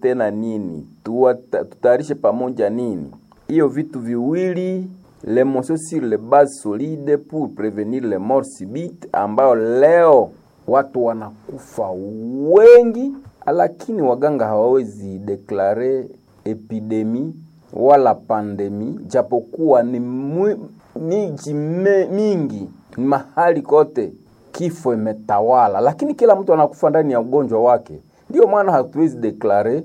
tena nini, Tuwata- tutayarishe pamoja nini. Hiyo vitu viwili le motion sur les bases solides pour prevenir les morts subites, ambayo leo watu wanakufa wengi, lakini waganga hawawezi deklare epidemi wala pandemi, japokuwa ni mwi- miji me- mingi ni mahali kote kifo imetawala, lakini kila mtu anakufa ndani ya ugonjwa wake. Ndio maana hatuwezi deklare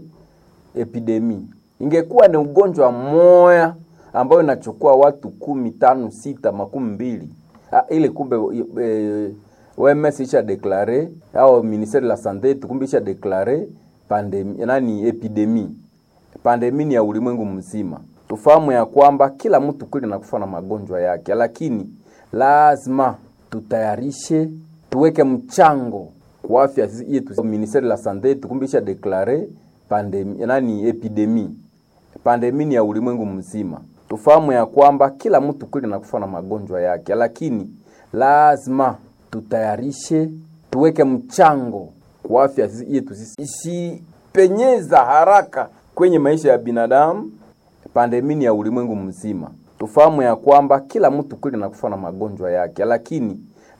epidemi. Ingekuwa ni ugonjwa moya ambayo inachukua watu kumi, tano, sita, makumi mbili ah, ile kumbe eh, OMS isha deklare au ministere la sante yetu kumbe isha deklare pandemi, nani epidemi. Pandemi ni ya ulimwengu mzima. Tufahamu ya kwamba kila mtu kweli anakufa na magonjwa yake, lakini lazima tutayarishe, tuweke mchango kwa afya yetu. Ministere la sante yetu kumbe isha deklare pandemi, nani epidemi. Pandemi ni ya ulimwengu mzima. Tufahamu ya kwamba kila mtu kweli anakufa na magonjwa yake, lakini lazima tutayarishe, tuweke mchango kwa afya yetu sisi, isipenyeza haraka kwenye maisha ya binadamu. Pandemi ni ya ulimwengu mzima. Tufahamu ya kwamba kila mtu kweli anakufa na magonjwa yake, lakini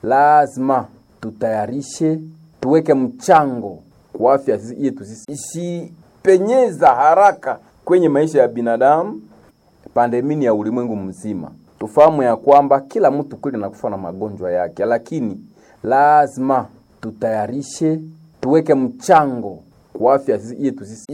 lazima tutayarishe, tuweke mchango kwa afya yetu sisi, isipenyeza haraka kwenye maisha ya binadamu. Pandemi ni ya ulimwengu mzima. Tufahamu ya kwamba kila mtu kweli anakufa na magonjwa yake, lakini lazima tutayarishe, tuweke mchango kwa afya yetu sisi,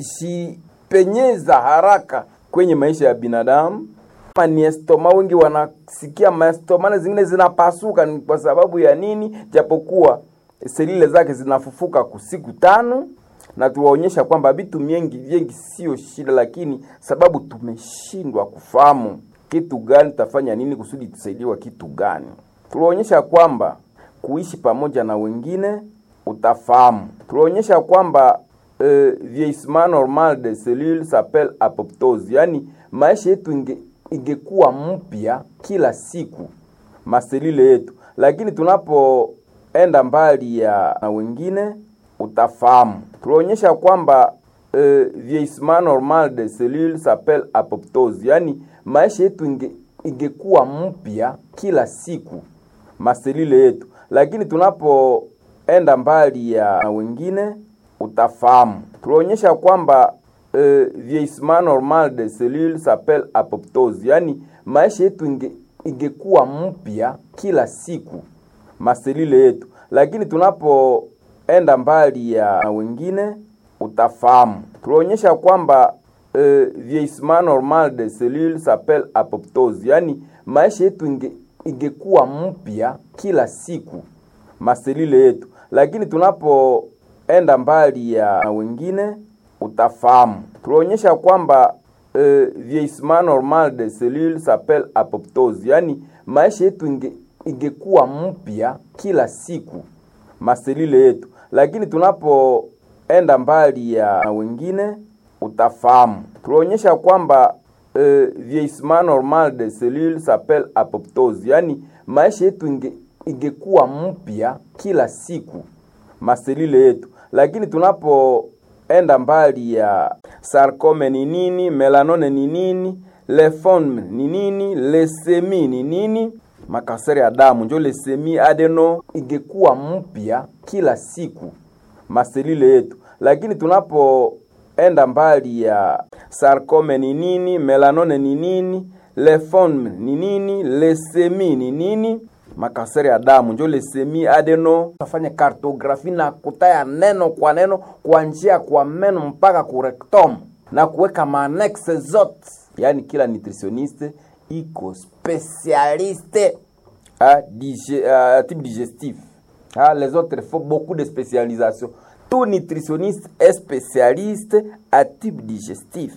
isipenyeza haraka kwenye maisha ya binadamu. Kama ni estoma, wengi wanasikia maestomana zingine zinapasuka, ni kwa sababu ya nini? Japokuwa selile zake zinafufuka kusiku tano na tuwaonyesha kwamba vitu mingi vingi sio shida, lakini sababu tumeshindwa kufahamu kitu gani tutafanya nini kusudi tusaidiwa kitu gani. Tulionyesha kwamba kuishi pamoja na wengine utafahamu. Tulionyesha kwamba euh, vieillissement normal de cellules s'appelle apoptose, yaani maisha yetu inge, ingekuwa mpya kila siku maselile yetu, lakini tunapoenda mbali ya na wengine utafahamu. Tulionyesha kwamba euh, vieillissement normal de cellules s'appelle apoptose, yaani maisha yetu inge, ingekuwa mpya kila siku maselile yetu, lakini tunapoenda mbali ya na wengine utafahamu. Tulionyesha kwamba euh, vieillissement normal de cellules s'appelle apoptose, yaani maisha yetu inge, ingekuwa mpya kila siku maselile yetu, lakini tunapoenda mbali ya na wengine utafahamu. Tulionyesha kwamba euh, vieillissement normal de cellules s'appelle apoptose, yaani maisha yetu inge, ingekuwa mpya kila siku maselile yetu, lakini tunapoenda mbali ya na wengine utafahamu. Tulionyesha kwamba euh, vieillissement normal de cellules s'appelle apoptose, yaani maisha yetu inge, ingekuwa mpya kila siku maselile yetu, lakini tunapoenda mbali ya na wengine utafahamu. Tulionyesha kwamba euh, vieillissement normal de cellules s'appelle apoptose, yaani maisha yetu inge, ingekuwa mpya kila siku maselile yetu, lakini tunapoenda mbali ya sarcome ni nini, melanone ni nini, lymphome ni nini, lesemi ni nini, makanseri ya damu njo lesemi adeno ingekuwa mpya kila siku maselile yetu, lakini tunapoenda mbali ya sarcome ni nini, melanone ni nini, lymphome ni nini, lesemi ni nini, makanseri ya damu njo lesemi adeno. Tafanya kartografi na kutaya neno kwa neno kuanzia kwa meno mpaka ku rectum na kuweka manexe zote, yaani kila nutritioniste iko spesialiste ah, dige, ah, type digestif ah, les autres faut beaucoup de spécialisation tout nutritionniste est spécialiste à type digestif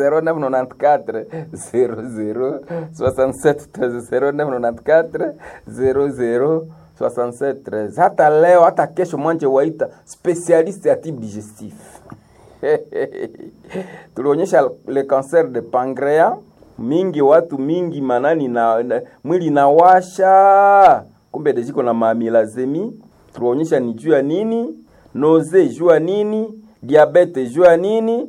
0994 00 67 0994 00 67 13 hata leo hata kesho mwanje waita spécialiste à type digestif tulionyesha le cancer de pancreas mingi watu mingi manani na, na mwili nawasha kumbe dejiko na mamilazemi tulionyesha ni juu ya nini noze juu ya nini diabete juu ya nini